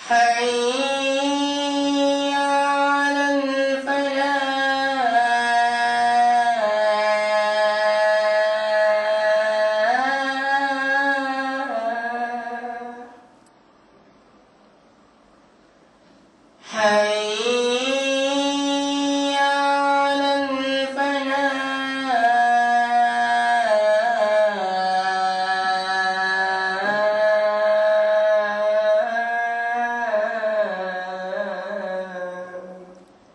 حي على الفلاح حي على الفلاح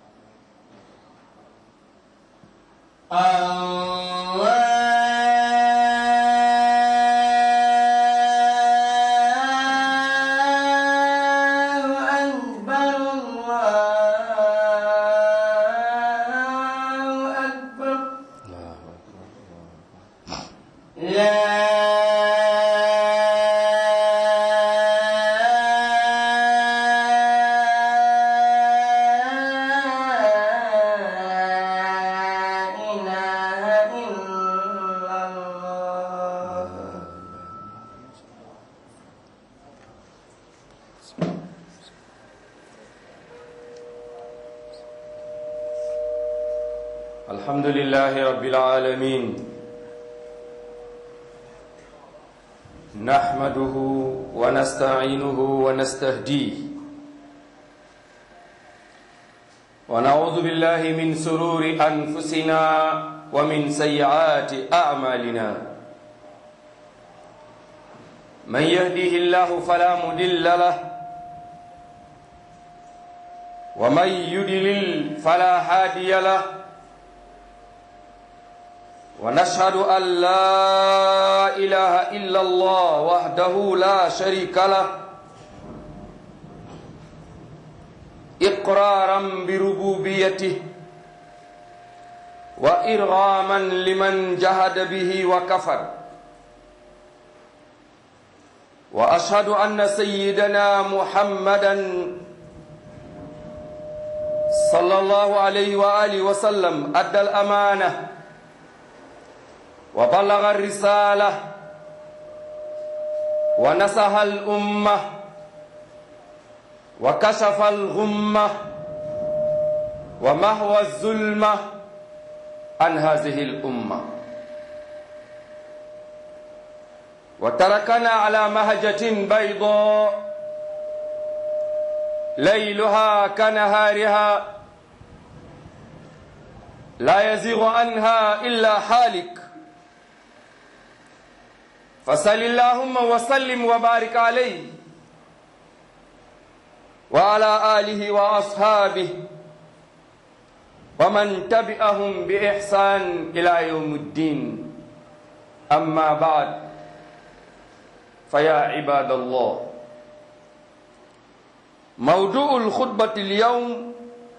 الله أكبر الله أكبر لا إله إلا الله الحمد لله رب العالمين نحمده ونستعينه ونستهديه ونعوذ بالله من سرور أنفسنا ومن سيئات أعمالنا من يهديه الله فلا مضل له ومن يضلل فلا هادي له ونشهد أن لا إله إلا الله وحده لا شريك له إقرارا بربوبيته وإرغاما لمن جهد به وكفر وأشهد أن سيدنا محمدا صلى الله عليه وآله وسلم أدى الأمانة وبلغ الرسالة ونصح الأمة وكشف الغمة ومهوى الظلمة عن هذه الأمة وتركنا على مهجة بيضاء ليلها كنهارها لا يزيغ عنها إلا حالك فصل اللهم وسلم وبارك عليه وعلى آله وأصحابه ومن تبعهم بإحسان إلى يوم الدين أما بعد فيا عباد الله موضوع الخطبة اليوم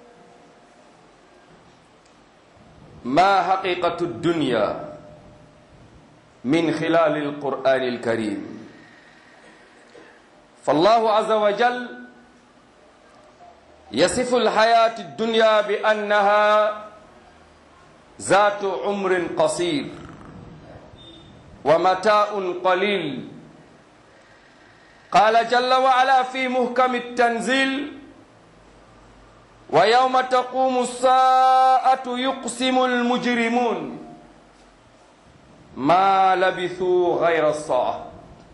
ما حقيقة الدنيا من خلال القرآن الكريم فالله عز وجل يصف الحياة الدنيا بأنها ذات عمر قصير ومتاع قليل قال جل وعلا في محكم التنزيل ويوم تقوم الساعة يقسم المجرمون ما لبثوا غير الساعة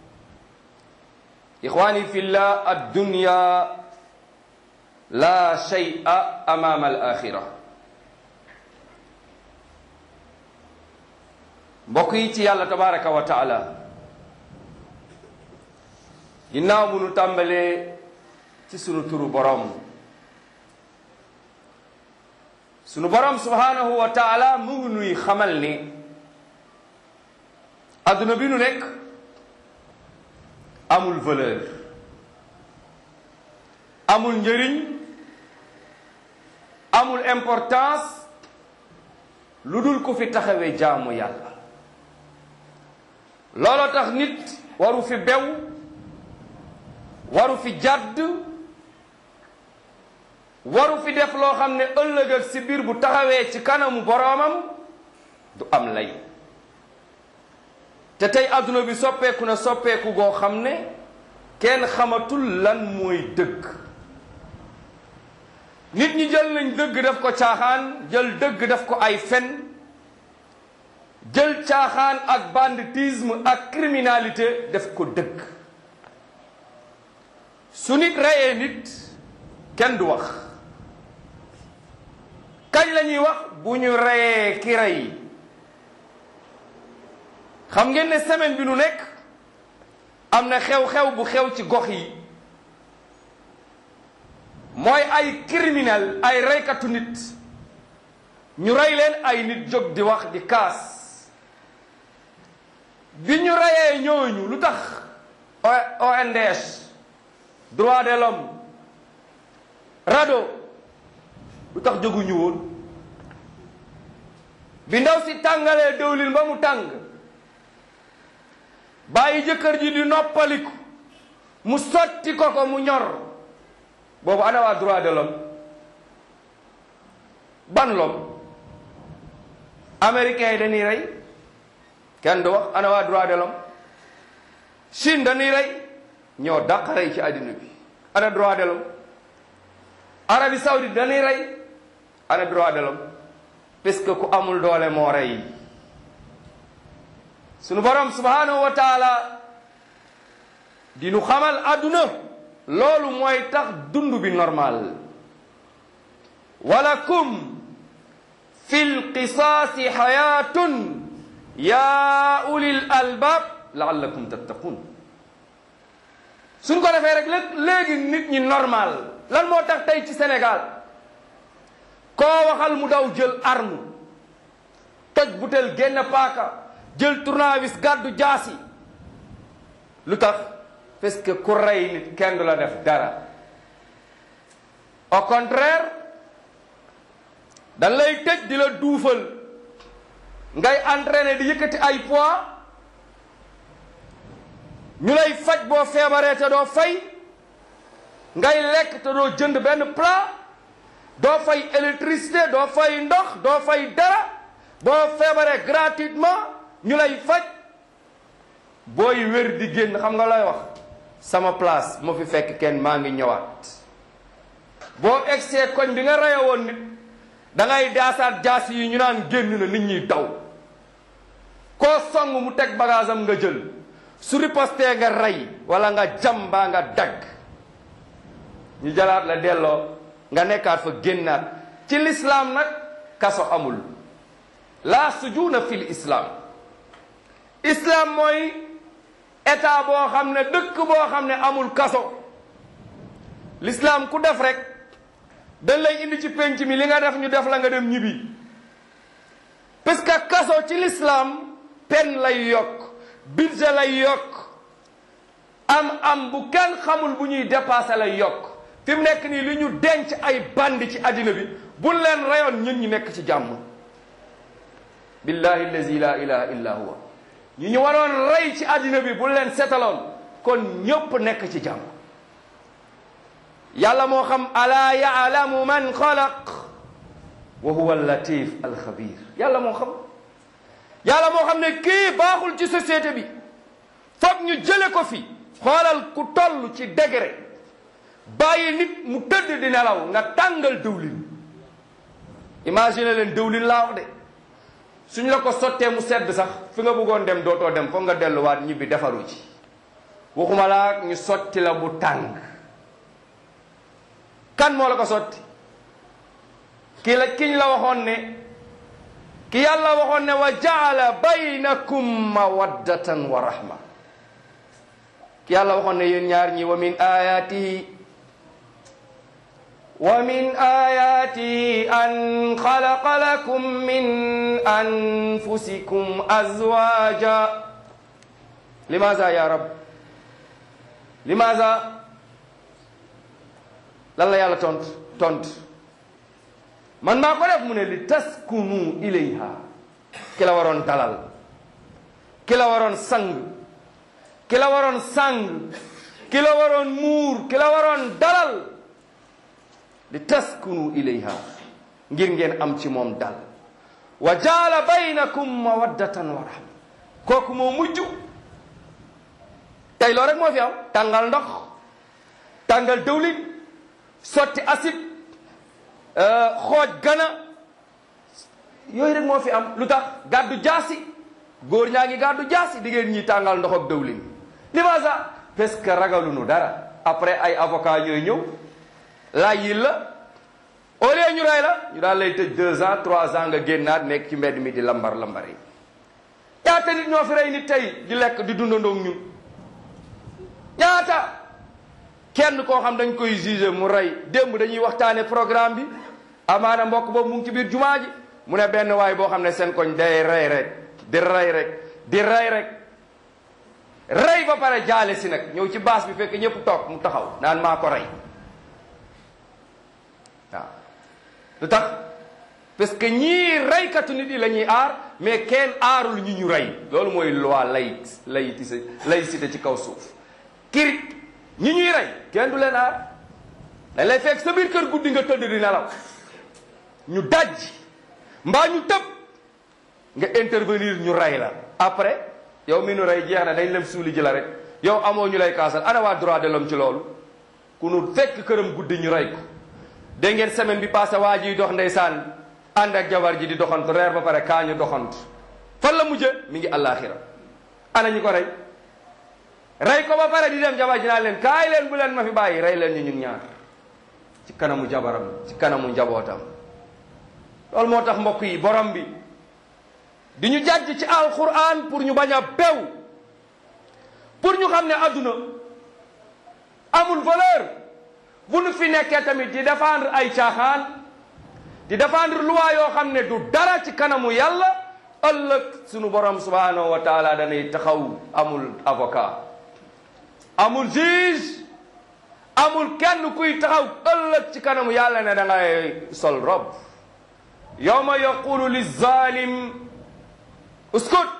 إخواني في الله الدنيا لا شيء أمام الآخرة mbokk yi ci yàlla tabaraka wa taala ginnaaw bu nu tàmbalee ci sunu turu borom sunu borom subhanahu wa taala mu ngi nuy xamal ni adduna bi nu nekk amul valeur amul njëriñ amul importance lu dul ku fi taxawee jaamu yàlla looloo tax nit waru fi bew waru fi jàdd waru fi def loo xam ne ëllëg ak si biir bu taxawee ci kanamu boroomam du am lay te tey adduna bi soppeeku na soppeeku goo xam ne kenn xamatul lan mooy dëgg nit ñi jël nañ dëgg def ko caaxaan jël dëgg def ko ay fen jël caaxaan ak banditisme ak criminalité def ko dëgg su nit reyee nit kenn du wax kañ la ñuy wax bu ñu reyee ki rey xam ngeen ne semaine bi nu nekk am na xew-xew bu xew ci gox yi mooy ay criminel ay reykatu nit ñu rey leen ay nit jóg di wax di kaas bi ñu reyee ñooñu lu tax ONDS droit de l'homme RADDHO lu tax jóguñu woon bi ndaw si tàngalee dëwlin ba mu tàng bàyyi jëkkër ji di noppaliku mu sotti ko ko mu ñor boobu ana waa droit de l'homme ban l'homme américains yi dañuy rey kenn du wax ana waa droit de l'homme Chine dañuy rey ñoo dàq rey ci àddina bi ana droit de l'homme Arabie Saoudite dañuy rey ana droit de l'homme parce que ku amul doole moo rey sunu borom subhanahu wa taala di nu xamal àdduna loolu mooy tax dund bi normal walakum fi lqisaasi xayaatun yaa ulil albaab laallakum tattaqun suñ ko defee rek léegi nit ñi normal lan moo tax tey ci Sénégal koo waxal mu daw jël arme toj butel génn paaka jël tournevis gàddu jaasi lu tax parce que ku rey nit kenn du la def dara au contraire dañ lay tëj di la duufal ngay entraîner di yëkkati ay poids ñu lay faj boo feebaree te doo fay ngay lekk te doo jënd benn plat doo fay électricité doo fay ndox doo fay dara boo feebaree gratuitement ñu lay faj booy wér di génn xam nga lay wax sama place moo fi fekk kenn maa ngi ñëwaat boo egsee koñ bi nga reye woon nit da ngay daasaat jaas yi ñu naan génn na nit ñi daw koo song mu teg bagage am nga jël su ripostee nga rey wala nga jam baa nga dagg ñu jalaat la delloo nga nekkaat fa génnaat ci lislaam nag kaso amul la sujuuna fil islam islam mooy état boo xam ne dëkk boo xam ne amul kaso l'islam ku def rek dañ lay indi ci penc mi li nga def ñu def la nga dem ñibbi parce que kaso ci l'islam pen lay yokk budget lay yokk am am bu kenn xamul bu ñuy dépassé lay yokk fi mu nekk nii li ñu denc ay bandi ci àddina bi bu leen rayoon ñun ñi nekk ci jàmm billahi allazi la ilaha illa huwa ñu ñu waroon rey ci àddina bi bu leen setaloon kon ñëpp nekk ci jàmm yàlla moo xam alaa yaalamu man xalaq wa huwa latif alxabir yàlla moo xam yàlla moo xam ne kii baaxul ci société bi foog ñu jële ko fi xoolal ku toll ci degré bàyyi nit mu tëdd di nelaw nga tàngal dëwlin imagine leen dëwlin laa wax de suñ la ko sottee mu sedd sax fi nga bëggoon dem dootoo dem foog nga delluwaat ñibbi defaru ci waxuma laa ñu sotti la bu tàng kan moo la ko sotti ki la kiñ la waxoon ne ki yàlla waxoon ne wa jaala baynakum mawaddatan wa rahma ki yàlla waxoon ne yéen ñaar ñi wa min ayatihi wa min ayatihi an xalaqa lakum min anfusikum azwaja limaza ya rab limaza lan la yàlla tont tont man maa ko def mu ne li taskunu ilayha ki la waroon dalal ki la waroon sang ki la waroon sang ki la waroon muur ki la waroon dalal li taskunu ilayha ngir ngeen am ci moom dal wa jaala baynakum mawaddatan wa rahma kooku moo mujj tey loolu rek moo fi am tàngal ndox tàngal dëwlin sotti acide xooj gana yooyu rek moo fi am lu tax gàddu jaasi góor ñaa ngi gàddu jaasi di ngeen ñi tàngal ndox ak dëwlin limaasa parce que ragaluñu dara après ay avocat ñooy ñëw laaj yi la au lieu ñu rey la ñu daal lay tëj deux ans trois ans nga génnaat nekk ci mbedd mi di lambar lambar yi ñaata nit ñoo fi rey nit tey di lekk di dundandoo ñun ñaata kenn koo xam dañ koy jugé mu rey démb dañuy waxtaane programme bi amaana mbokk boobu mu ngi ci biir jumaa ji mu ne benn waay boo xam ne seen koñ day rey rek di rey rek di rey rek rey ba pare jaale si nag ñëw ci baas bi fekk ñëpp toog mu taxaw naan maa ko rey waaw lu tax parce que ñii reykatu nit yi la ñuy aar mais kenn aarul ñu ñu rey loolu mooy loi laïc laïcité laïcité ci kaw suuf kiri ñi ñuy rey kenn du leen aar dañ lay fekk sa biir kër guddi nga tëdd di nelaw ñu daj mbaa ñu tëb nga intervenir ñu rey la après yow mi nu rey jeex na dañ lem suuli ji la rek yow amoo ñu lay kaasal ana waa droit de l'homme ci loolu ku nu fekk këram guddi ñu rey ko dégg ngeen semaine bi passé waa jiy dox ndeysaan ànd ak jabar ji di doxantu reer ba pare kaa ñu doxantu fan la mujje mi ngi àllaaxira ana ñu ko rey rey ko ba pare di dem jabar ji naa leen kaay leen bu leen ma fi bàyyi rey leen ñu ñun ñaar ci kanamu jabaram ci kanamu njabootam loolu moo tax mbokk yi borom bi di ñu jàjj ci alquran pour ñu bañ a bew pour ñu xam ne adduna amul valeur bu nu fi nekkee tamit di défendre ay caaxaan di défendre loi yoo xam ne du dara ci kanamu yàlla ëllëg sunu borom subhanahu wa taala danay taxaw amul avocat amul juge amul kenn kuy taxaw ëllëg ci kanamu yàlla ne da ngay sol rob yawma yaqulu lizalim uskut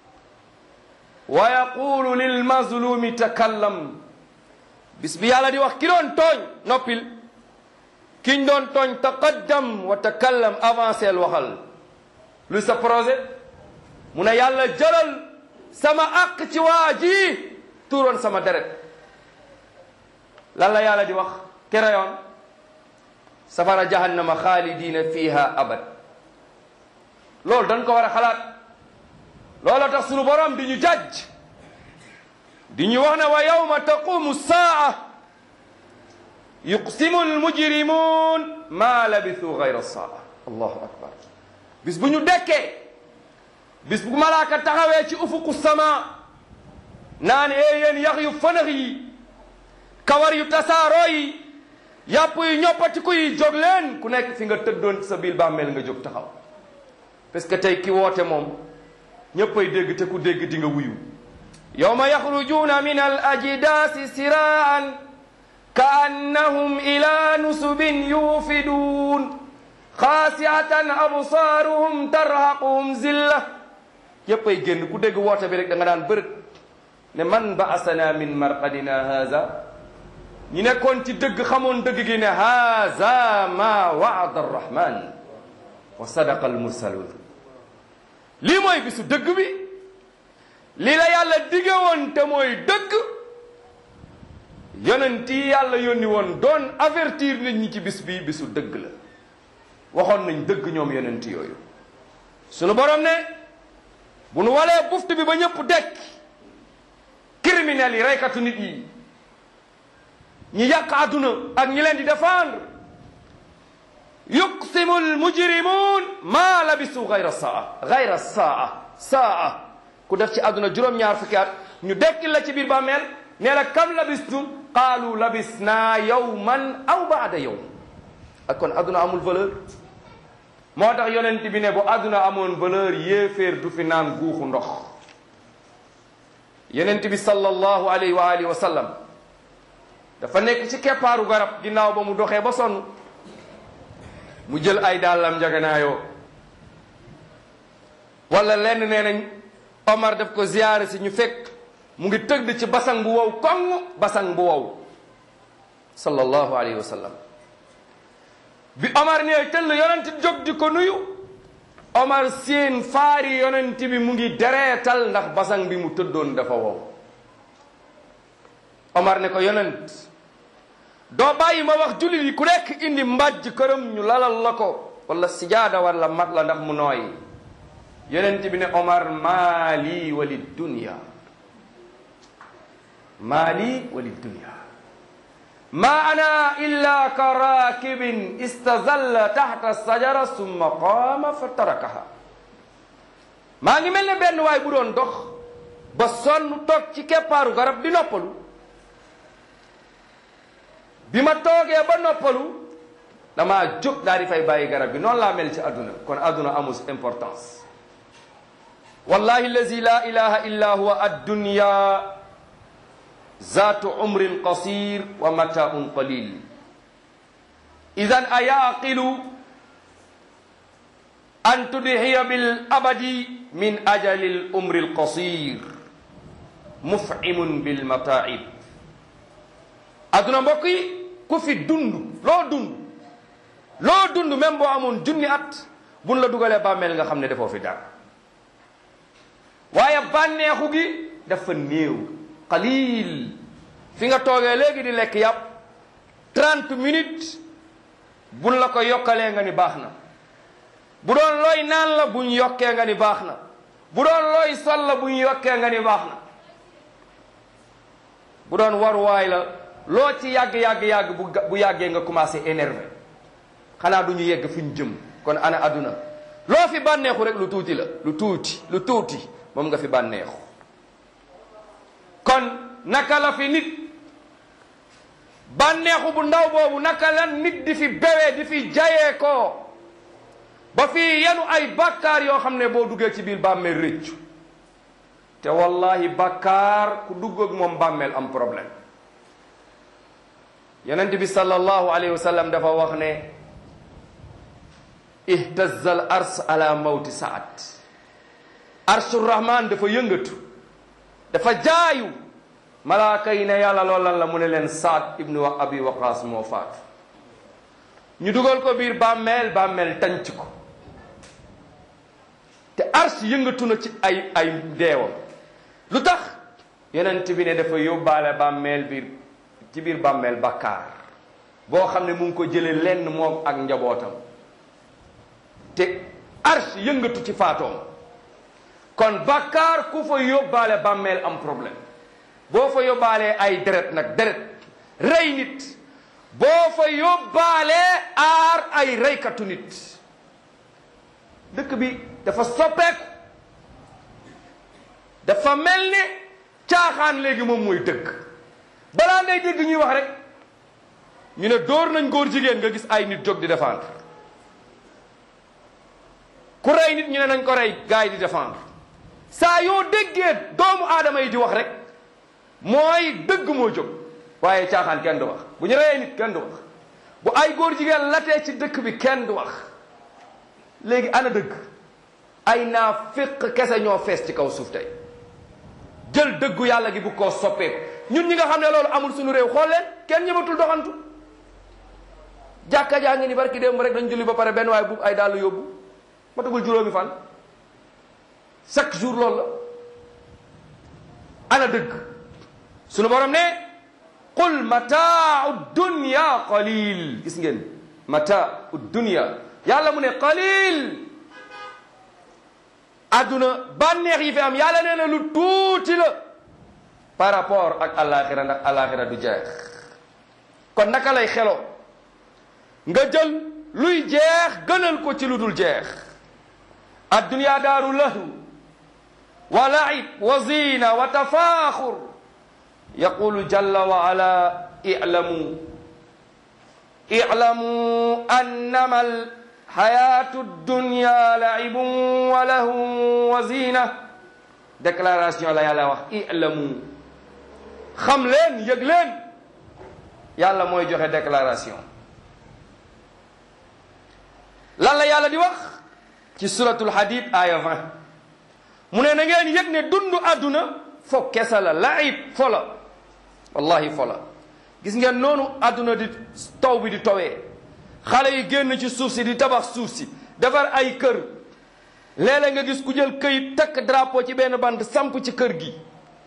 wa yaqulu lilmazlumi takallam bis bi yàlla di wax ki doon tooñ noppil kiñ doon tooñ taqaddam wa takallam avancel waxal lu sa projet mu ne yàlla jëlal sama àq ci waa ji tuuroon sama deret lan la yàlla di wax kereyoon safara jahannama xaalidina fiha abad loolu dañ ko war a xalaat looloo tax sunu borom di ñu jàjj di ñu wax ne wa yawma taqumu saa yuqsimu almujrimun ma labithu gayra saa allahu akbar bis bu ñu dekkee bis bu malaaka taxawee ci ufuqu sama naan ee yéen yax yu fënax yi kawar yu tasaaroo yi yàpp yu ñoppatiku yi jóg leen ku nekk fi nga tëddoon sa biir bàmmeel nga jóg taxaw parce que tey ki woote moom ñéppay dégg te ku dégg di nga wuyu yawma yaxrujuuna min al ajdaasi siraan ka annahum ila nusubin yuufiduun xaasiatan absaaruhum tarhaquhum zilla yéppay génn ku dégg woote bi rek da nga daan bërët ne man baasana min marqadina haza ñi nekkoon ci dëgg xamoon dëgg gi ne haza ma waada arrahman wa sadaqa almursalun lii mooy bisu dëgg bi lii la yàlla dige woon te mooy dëgg yonent yi yàlla yónni woon doon avertir nit ñi ci bis bi bisu dëgg la waxoon nañ dëgg ñoom yonent yooyu sunu borom ne bu nu walee buftu bi ba ñëpp dekk criminels yi reykatu nit yi ñi yàq àdduna ak ñi leen di défendre yuqsimu almujrimun ma labisu gayra saa gayra saa saa ku def ci àdduna juróom-ñaar fukki at ñu dekkil la ci biir bàmmeel nee la kam labistum qaalu labisna yawman aw baada yawm ak kon àdduna amul valeur moo tax yonent bi ne bu àdduna amoon valeur yéeféer du fi naan guuxu ndox yonent bi sallallahu alayhi wa alihi wa sallam dafa nekk ci keppaaru garab ginnaaw ba mu doxee ba sonn mu jël ay dàllam njaganaayoo wala lenn nee nañ Omar daf ko ziyaare si ñu fekk mu ngi tëgg ci basang bu wow koŋ basang bu wow sallallahu alayhi wa sallam bi Omar nee tëll yonent jóg di ko nuyu Omar seen faari yonent bi mu ngi dereetal ndax basang bi mu tëddoon dafa wow Omar ne ko yonent doo bàyyi ma wax jullit yi ku nekk indi mbàjj këram ñu lalal la ko wala sijaada wala mat la ndax mu nooy yonent bi ne Omar maali wali dunya maali wali dunya ma ana illa ka raakibin istazalla taxta sajara summa qaama fa tarakaha maa ngi mel ne benn waay bu doon dox ba sonn toog ci keppaaru garab di noppalu bi ma toogee ba noppalu damaa jóg daal di fay bàyyi garab bi noonu laa mel ci àdduna kon àdduna amul importance wallahi allazi la ilaha illa huwa addunya zaatu umrin qasir wa mataun qalil idan ayaqilu an tudhiya bil abadi min ajali l umri l qasir muf'imun bil mataib adduna mbokk yi ku fi dund loo dund loo dund même boo amoon junni at buñ la dugalee bàmmeel nga xam ne defoo fi dara waaye bànneexu gi dafa néew qalil fi nga toogee léegi di lekk yàpp trente minutes buñ la ko yokkalee nga ni baax na bu doon looy naan la buñ yokkee nga ni baax na bu doon looy sol la buñ yokkee nga ni baax na bu doon waruwaay la loo ci yàgg yàgg yàgg bu bu yàggee nga commencé énervé xanaa du ñu yegg fi ñu jëm kon ana adduna loo fi bànneexu rek lu tuuti la lu tuuti lu tuuti moom nga fi bànneexu kon naka la fi nit bànneexu bu ndaw boobu naka la nit di fi bewee di fi jayee ko ba fii yenu ay bàkkaar yoo xam ne boo duggee ci biir bàmmeel rëccu te wallahi bàkkaar ku dugg ak moom bàmmeel am problème yonent bi sallallahu alayhi wa sallam dafa wax ne ihtazza al ars ala mawti saad arshu rahman dafa yëngatu dafa jaayu malaaka yi ne yàlla loolu lan la mu ne leen saad ibnu wa abi waqaas moo faatu ñu dugal ko biir bàmmeel bàmmeel tànc ko te ars yëngatu na ci ay ay deewam lu tax yonent bi ne dafa yóbbaale bàmmeel biir ci biir bàmmeel bàkkaar boo xam ne mu ngi ko jële lenn moom ak njabootam te ars yëngatu ci faatoom kon bàkkaar ku fa yóbbaale bàmmeel am problème boo fa yóbbaalee ay deret nag deret rey nit boo fa yóbbaalee aar ay reykatu nit dëkk bi dafa soppeeku dafa mel ni caaxaan léegi moom mooy dëgg balaa ngay dégg ñuy wax rek ñu ne dóor nañ góor jigéen nga gis ay nit jóg di défendre ku rey nit ñu ne nañ ko rey gars yi di défendre saa yoo déggee doomu aadama yi di wax rek mooy dëgg moo jóg waaye caaxaan kenn du wax bu ñu reyee nit kenn du wax bu ay góor jigéen latee ci dëkk bi kenn du wax léegi ana dëgg ay naa féq kese ñoo fees ci kaw suuf tey jël dëggu yàlla gi bu koo soppeeku ñun ñi nga xam ne loolu amul suñu réew xool leen kenn ñëmatul doxantu jàkka jaa ngi ni barki démb rek dañ julli ba pare benn waaye bu ay dàll yóbbu matagul juróomi fan chaque jour loolu la ana dëgg sunu borom ne qul mataau dunya qalil gis ngeen mataau dunya yàlla mu ne qalil adduna bànneex yi fi am yàlla nee na lu tuuti la par rapport ak alaxira ndax alaxira du jeex kon naka lay xelo nga jël luy jeex gënal ko ci lu dul jeex addunya daaru lahu wa laib wa zina wa tafaaxur yaqulu jalla wa ala i'lamu i'lamu annama alxayatu dunya laibun wa lahu wa zina déclaration la yàlla wax i'lamu xam leen yëg leen yàlla mooy joxe déclaration lan la yàlla di wax ci suratul hadid aya 20 mu ne na ngeen yëg ne dundu àdduna fo kesa la laib fo la wallahi fo la gis ngeen noonu àdduna di taw bi di towee xale yi génn ci suuf si di tabax suuf si defar ay kër léeg-léeg nga gis ku jël këyit takk drapeau ci benn bant samp ci kër gi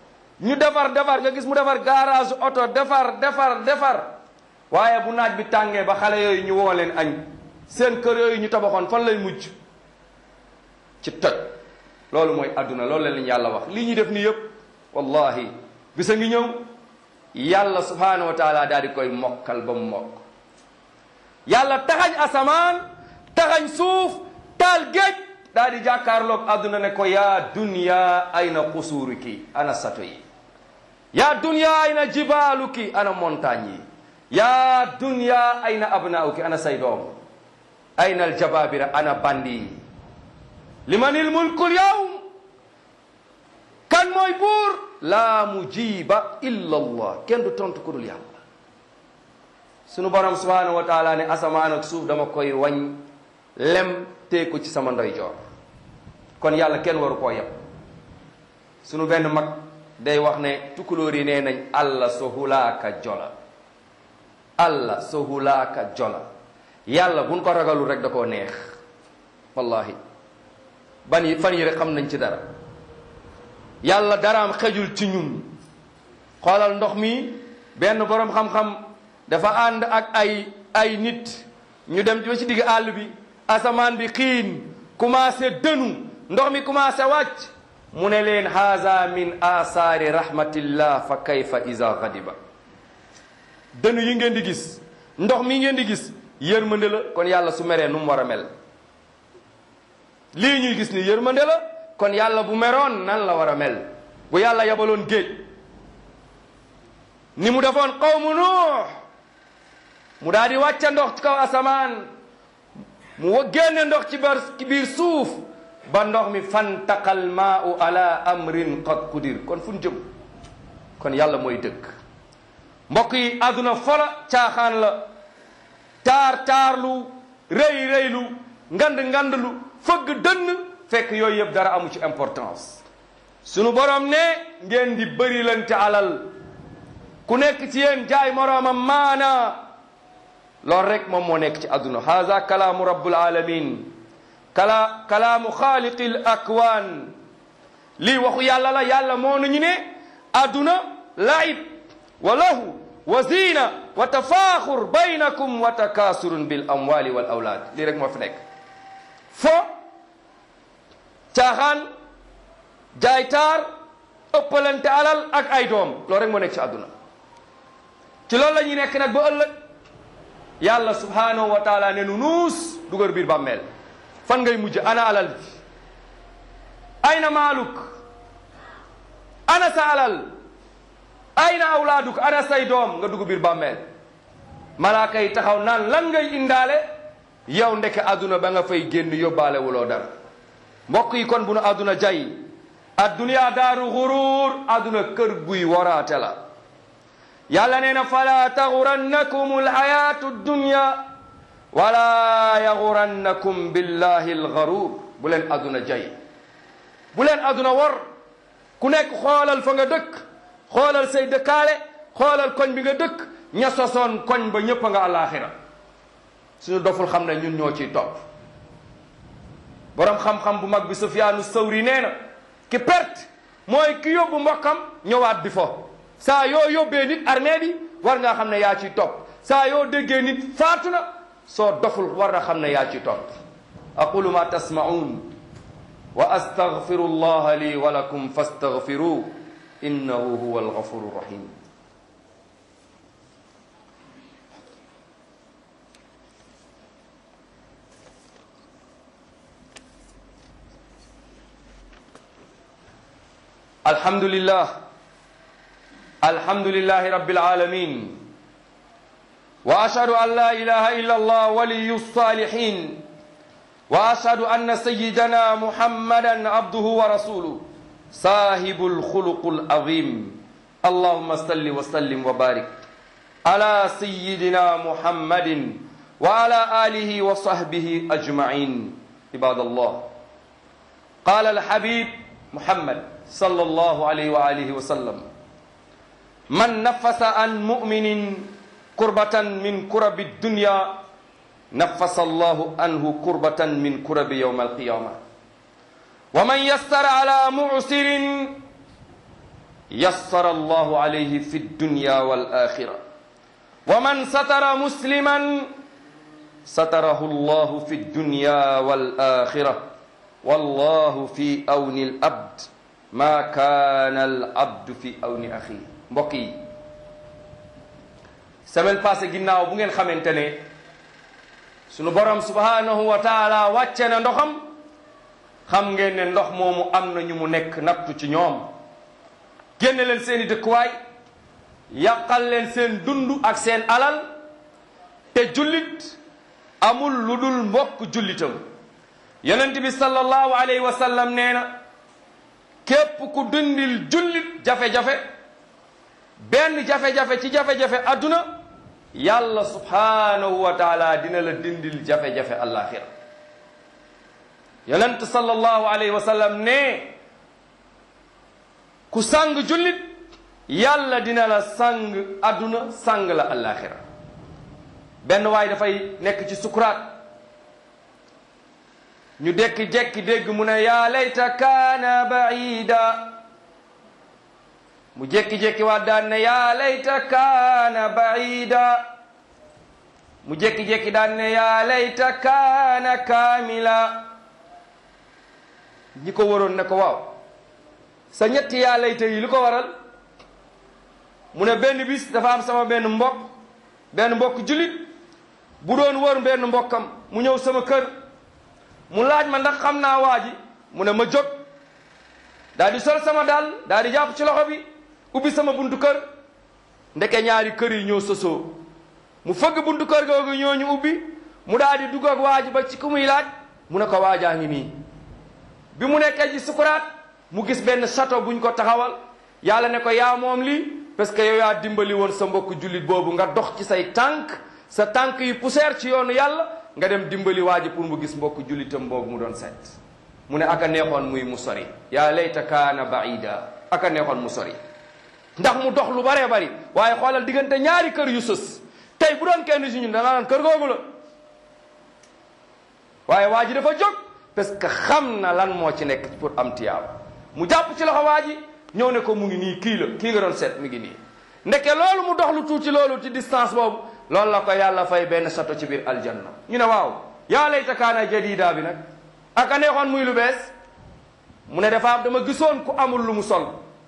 ñu defar defar nga gis mu defar garage oto defar defar defar waaye bu naaj bi tàngee ba xale yooyu ñu woo leen añ seen kër yooyu ñu tabaxoon fan lay mujj ci toj loolu mooy adduna loolu leen yàlla wax li ñuy def ni yëpp wallahi bisa ngi ñëw yàlla subhanahu wa taala daal di koy mokkal ba mu mokk yàlla taxañ asamaan taxañ suuf taal géej daal di jàkkaarloog adduna ne ko yaa dunya ayna xusuuriki ana sato yi yaa dunya ayna jibaaluki ana montagne yi yaa dunya ayna abnaauki ana say doom ayna aljababira ana bandi yi limanil mulkul yawm kan mooy buur laa mujiba illa allah kenn du tontu ku dul yàlla sunu borom subhanahu wa taala ne asamaan ak suuf dama koy wañ lem tee ko ci sama ndeyjoor kon yàlla kenn waru koo yeb sunu benn mag day wax ne tukulóor yi nee nañ allah so hulaaka jola allah so hulaaka jola yàlla buñ ko ragalul rek da koo neex wallahi ban yi fan yi rek xam nañ ci dara yàlla daraam xejul ci ñun xoolal ndox mi benn boroom xam-xam dafa ànd ak ay ay nit ñu dem ba ci digg àll bi asamaan bi xiin commencé dënu ndox mi commencé wàcc mu ne leen haza min asaari rahmatillah fa kayfa iza ghadiba dënu yi ngeen di gis ndox mi ngeen di gis yërmande la kon yàlla su meree nu mu war a mel lii ñuy gis ni yërmande la kon yàlla bu meroon nan la war a mel bu yàlla yabaloon géej ni mu defoon qawmu nuux mu daal di wàcca ndox ci kaw asamaan mu génne ndox ci bar ci biir suuf ba ndox mi fantaqal maau ala amrin qad qudir kon fu ñu jëm kon yàlla mooy dëgg mbokk yi àdduna fola caaxaan la taar taarlu rëy rëylu ngand ngandlu fëgg dënn fekk yooyu yëpp dara amu ci importance sunu borom ne ngeen di bëri lante alal ku nekk ci yéen jaay moroomam maana loolu rek moom moo nekk ci àdduna haza kalaamu rabbul alamin kala kalaamu xaaliqi l akwaan lii waxu yàlla la yàlla moo nañu ne àdduna laib wa lahu wa zina wa tafaaxur baynakum wa takaasurun bil amwali wal awlaad lii rek moo fi nekk fo caaxaan jaay taar ëppalante alal ak ay doom loolu rek moo nekk ci àdduna ci loolu la ñuy nekk nag ba ëllëg yàlla subhanahu wa taala ne nu nuus dugal biir bàmmeel fan ngay mujj ana alal bi ayna maaluk ana sa alal ayna awlaaduk ana say doom nga dugg biir bàmmeel malaaka yi taxaw naan lan ngay indaale yow ndeke àdduna ba nga fay génn yóbbaale wuloo dara mbokk yi kon bu nu àdduna jay adduniya daaru xuruur àdduna kër guy waraate la yàlla nee na fala taxurannakum alxayatu dunya wala yaxurannakum billahi alxaruur bu leen àdduna jay bu leen àdduna war ku nekk xoolal fa nga dëkk xoolal say dëkkaale xoolal koñ bi nga dëkk ña sosoon koñ ba ñëpp a nga àllaaxira suñu doful xam ne ñun ñoo ciy topp borom xam-xam bu mag bi Sufyaanu Sawri nee na ki perte mooy ki yóbbu mbokkam ñëwaat di fo saa yoo yóbbee nit armée bi war ngaa xam ne yaa ciy topp saa yoo déggee nit faatu na soo doful war na xam ne yaa ciy topp aqulu ma tasma'un wa astaghfiru allaha li wa lakum fastaghfiru innahu huwa alghafuru rahim الحمد لله الحمد لله رب العالمين واشهد ان لا اله الا الله ولي الصالحين واشهد ان سيدنا محمدا عبده ورسوله صاحب الخلق العظيم اللهم صل وسلم وبارك على سيدنا محمد وعلى اله وصحبه اجمعين عباد الله قال الحبيب محمد صلى الله عليه وآله وسلم من نفس عن مؤمن كربة من كرب الدنيا نفس الله عنه كربة من كرب يوم القيامة ومن يسر على معسر yassara allahu alayhi fi dunya wal axira wa man satara musliman satarahu allahu fi dunya wal axira wallahu fi awni al abd ma kaana al abdu fi awni axi mbokk yi semaine passée ginnaaw bu ngeen xamante ne sunu borom subhanahu wa taala wàcce na ndoxam xam ngeen ne ndox moomu am na ñu mu nekk nattu ci ñoom génne leen seeni dëkkuwaay yàqal leen seen dund ak seen alal te jullit amul lu dul mbokk jullitam yonent bi sallallahu alayhi wa sallam nee na képp ku dundil jullit jafe-jafe benn jafe-jafe ci jafe-jafe adduna yàlla subhanahu wa taala dina la dindil jafe-jafe alaxira yonent sallallahu alayhi wa sallam ne ku sang jullit yàlla dina la sang adduna sang la alaxira benn waay dafay nekk ci sukuraat ñu dekki-jekki dégg mu ne yaa layta kaana baida mu jekki-jekki waat daan ne yaa layta kaana baida mu jekki-jekki daan ne yaa layta kaana kaamila ñi ko waroon ne ko waaw sa ñetti yaa layta yi lu ko waral mu ne benn bis dafa am sama benn mbokk benn mbokk julit bu doon wër benn mbokkam mu ñëw sama kër mu laaj ma ndax xam naa waa ji mu ne ma jóg daal di sol sama dàll daal di jàpp ci loxo bi ubbi sama buntu kër ndeke ñaari kër yi ñoo sosoo mu fëgg buntu kër googu ñoo ñu ubbi mu daal di dugg ak waa ji ba ci ku muy laaj mu ne ko waajaa ngi nii bi mu nekkee ci sukuraat mu gis benn château buñ ko taxawal yàlla ne ko yaa moom lii parce que yow yaa dimbali woon sa mbokk jullit boobu nga dox ci say tànk sa tànk yi poussière ci yoonu yàlla nga dem dimbali waa ji pour mu gis mbokk jullitam boobu mu doon seet mu ne aka neexoon muy mu sori yaa layta kaana baida aka neexoon mu sori ndax mu dox lu baree bari waaye xoolal diggante ñaari kër yu sës tey bu doon kenn si ñun danaa naan kër googu la waaye waa ji dafa jóg parce que xam na lan moo ci nekk pour am tiyaaba mu jàpp ci loxo waa ji ñëw ne ko mu ngi nii kii la kii nga doon seet mi ngi nii ndeke loolu mu dox lu tuuti loolu ci distance boobu loolu la ko yàlla fay benn sato ci biir aljanna ñu ne waaw yaa layta kaana jadida bi nag aka neexoon muy lu bees mu ne dafa am dama gisoon ku amul lu mu sol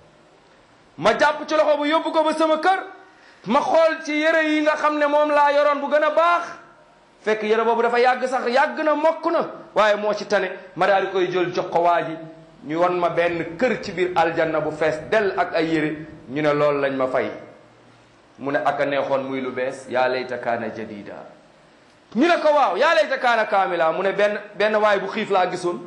ma jàpp ci loxo bu yóbbu ko ba sama kër ma xool ci yére yi nga xam ne moom laa yoroon bu gën a baax fekk yére boobu dafa yàgg sax yàgg na mokk na waaye moo ci tane ma daal di koy jël jox ko waa ji ñu won ma benn kër ci biir aljanna bu fees dell ak ay yére ñu ne loolu lañ ma fay mu ne aka neexoon muy lu bees yaa layta kaana jadida ñu ne ko waaw yaa layta kaana kaamila mu ne benn benn waay bu xiif laa gisoon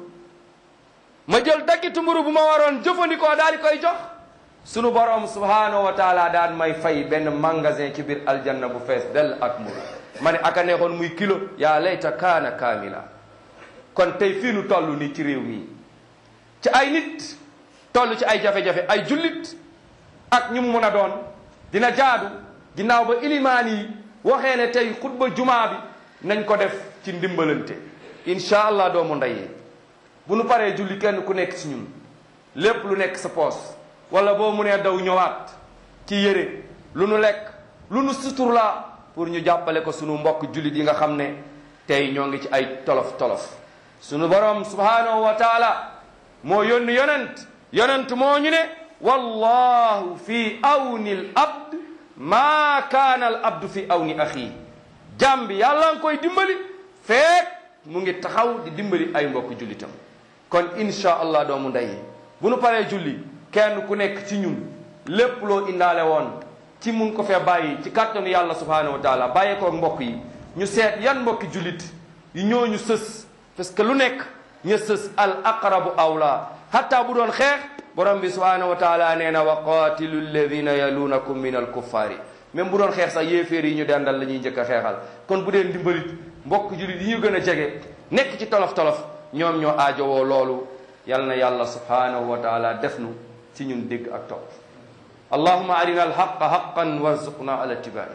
ma jël daggitu mburu bu ma waroon jëfandikoo daal di koy jox sunu borom subhanahu wa taala daan may fay benn magasin ci biir aljanna bu fees dell ak mburu ma ne aka neexoon muy kilo yaa layta kaana kaamila kon tey fii nu toll nii ci réew mi ci ay nit toll ci ay jafe-jafe ay jullit ak ñu mu mën a doon dina jaadu ginnaaw ba ilimaan yi waxee ne tey xutba jumaa bi nañ ko def ci ndimbalante incha allah doomu ndey bu nu paree julli kenn ku nekk ci ñun lépp lu nekk sa poos wala boo mu nee daw ñëwaat ci yére lu nu lekk lu nu suturlaa pour ñu jàppale ko sunu mbokk jullit yi nga xam ne tey ñoo ngi ci ay tolof tolof sunu borom subhanahu wa taala moo yónni yonent yonent moo ñu ne wallahu fi awni l abd maa kaana al abdu fi awni axii jàmm bi yàlla nga koy dimbali feek mu ngi taxaw di dimbali ay mbokk jullitam kon insha allah doomu ndey bu nu paree julli kenn ku nekk ci ñun lépp loo indaale woon ci mun ko fee bàyyi ci kàttanu yàlla subhanahu wa taala bàyyee koog mbokk yi ñu seet yan mbokki jullit yi ñooñu sës parce que lu nekk ña sës al aqrabu awla hatta bu doon xeex borom bi subhanahu wa taala nee na wa qatilu alladina yalunakum min al kuffaari même bu doon xeex sax yéeféer yi ñu dendal la ñuy njëkk a xeexal kon bu dee ndimbalit mbokk jullit yi ñu gën a jege nekk ci tolof-tolof ñoom ñoo aajowoo loolu yal na yàlla subhanahu wa taala def nu ci ñun dégg ak topp allahuma arina alhaqa haqan warzuqna ala ittibai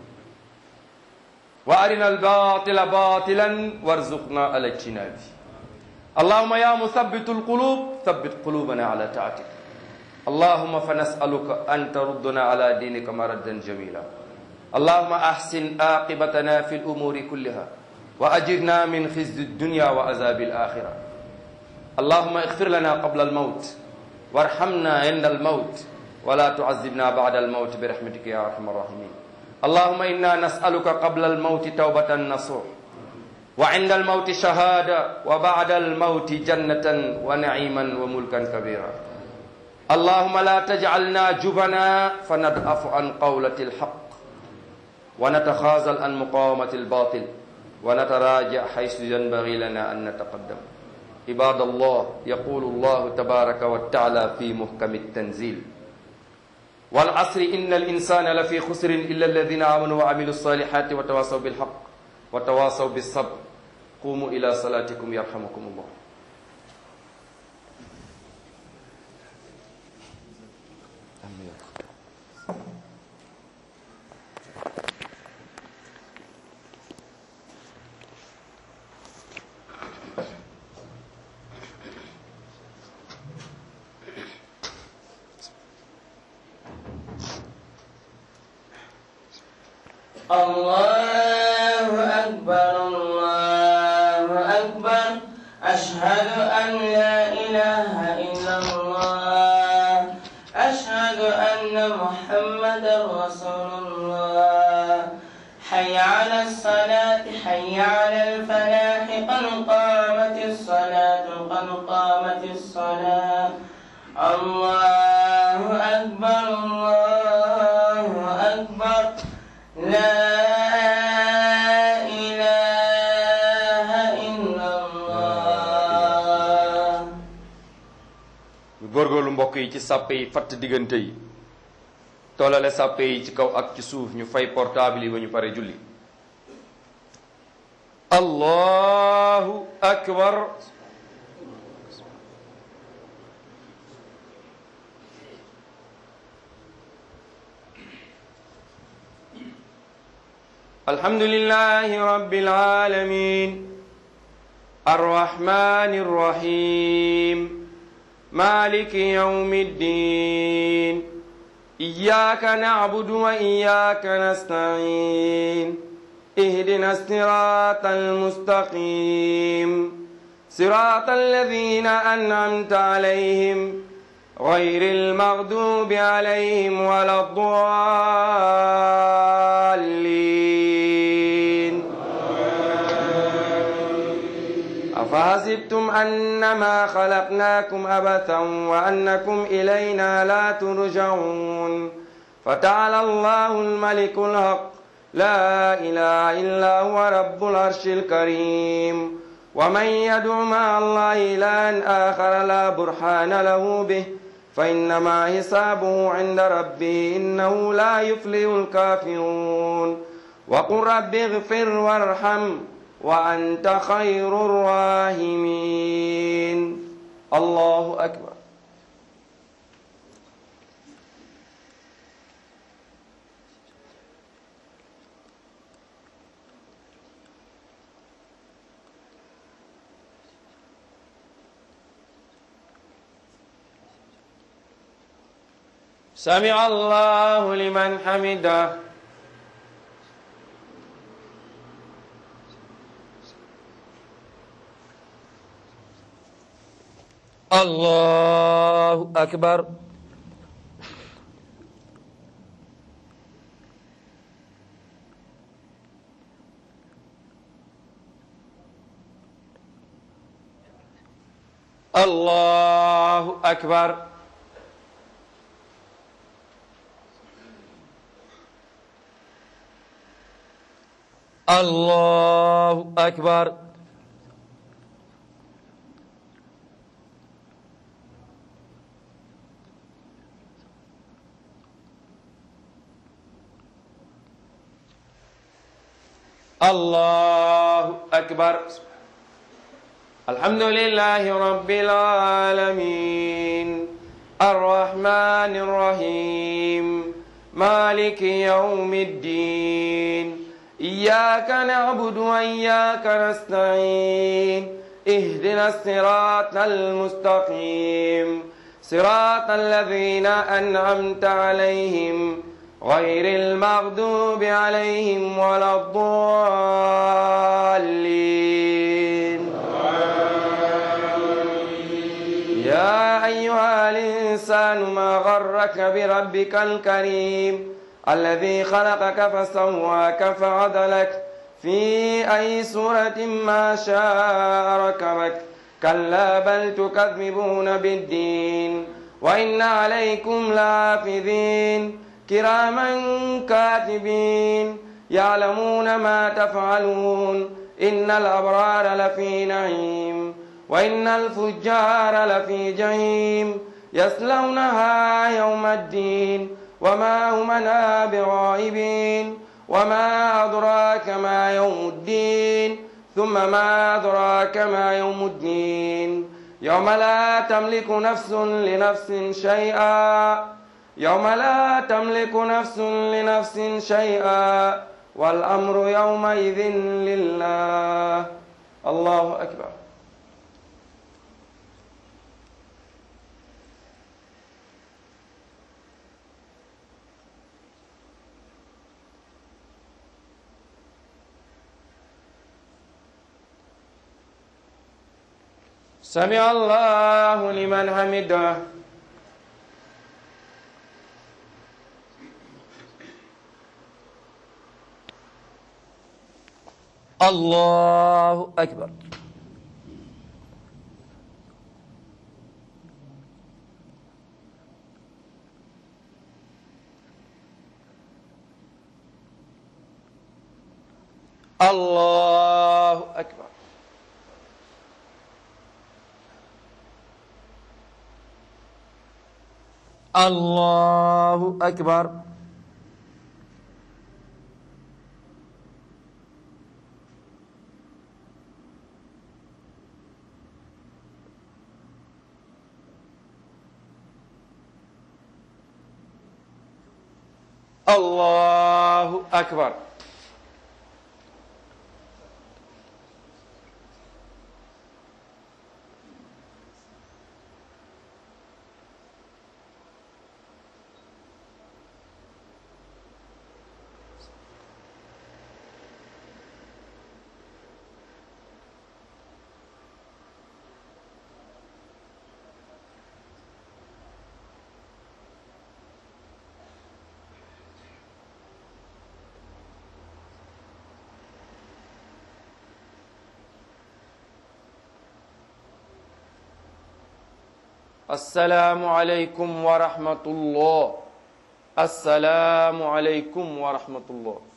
wa arina albatila batilan warzuqna ala ijtinabi اللهم يا مثبت القلوب ثبت قلوبنا على طاعتك اللهم فنسألك أن تردنا على دينك مردا جميلا اللهم أحسن عاقبتنا في الأمور كلها وأجرنا من خزي الدنيا وعذاب الآخرة اللهم اغفر لنا قبل الموت وارحمنا عند الموت ولا تعذبنا بعد الموت برحمتك يا أرحم الراحمين اللهم إنا نسألك قبل الموت توبة نصوح وعند الموت شهادة وبعد الموت جنة ونعيما وملكا كبيرا اللهم لا تجعلنا جبنا فندأف عن قولة الحق ونتخاذل عن مقاومة الباطل ونتراجع حيث ينبغي لنا أن نتقدم عباد الله يقول الله تبارك وتعالى في محكم التنزيل والعصر إن الإنسان لفي خسر إلا الذين آمنوا وعملوا الصالحات وتواصوا بالحق وتواصوا بالصبر قوموا إلى صلاتكم يرحمكم الله الله أكبر الله أكبر أشهد أن لا إله إلا الله أشهد أن محمدا رسول الله حي على الصلاة حي على الفلاح قد قامت الصلاة قد قامت الصلاة الله أكبر الله أكبر لا إله إلا الله ñu góorgóorlu mbokk yi ci sàppe yi fatt diggante yi tollale sàppe yi ci kaw ak ci suuf ñu fay portable yi ba ñu pare julli allahu akbar الحمد لله رب العالمين الرحمن الرحيم مالك يوم الدين إياك نعبد وإياك نستعين اهدنا الصراط المستقيم صراط الذين أنعمت عليهم غير المغضوب عليهم ولا الضالين أفحسبتم أنما خلقناكم أبثا وأنكم إلينا لا ترجعون فتعالى الله الملك الحق لا إله إلا هو رب العرش الكريم ومن يدع مع الله إلها آخر لا برهان له به فإنما حسابه عند ربه إنه لا يفلح الكافرون وقل رب اغفر وارحم وأنت خير الراحمين الله أكبر سمع الله لمن حمده الله أكبر الله أكبر الله أكبر الله أكبر الحمد لله رب العالمين الرحمن الرحيم مالك يوم الدين إياك نعبد وإياك نستعين اهدنا الصراط المستقيم صراط الذين أنعمت عليهم غير المغضوب عليهم ولا الضالين يا أيها الإنسان ما غرك بربك الكريم الذي خلقك فسواك فعدلك في أي سورة ما شاء ركبك كلا بل تكذبون بالدين وإن عليكم لحافظين كراما كاتبين يعلمون ما تفعلون إن الأبرار لفي نعيم وإن الفجار لفي جحيم يصلونها يوم الدين وما هم منها بغائبين وما أدراك ما يوم الدين ثم ما أدراك ما يوم الدين يوم لا تملك نفس لنفس شيئا يوم لا تملك نفس لنفس شيئا والأمر يومئذ لله الله أكبر سمع الله لمن حمده الله أكبر الله أكبر الله أكبر الله أكبر السلام عليكم ورحمة الله السلام عليكم ورحمة الله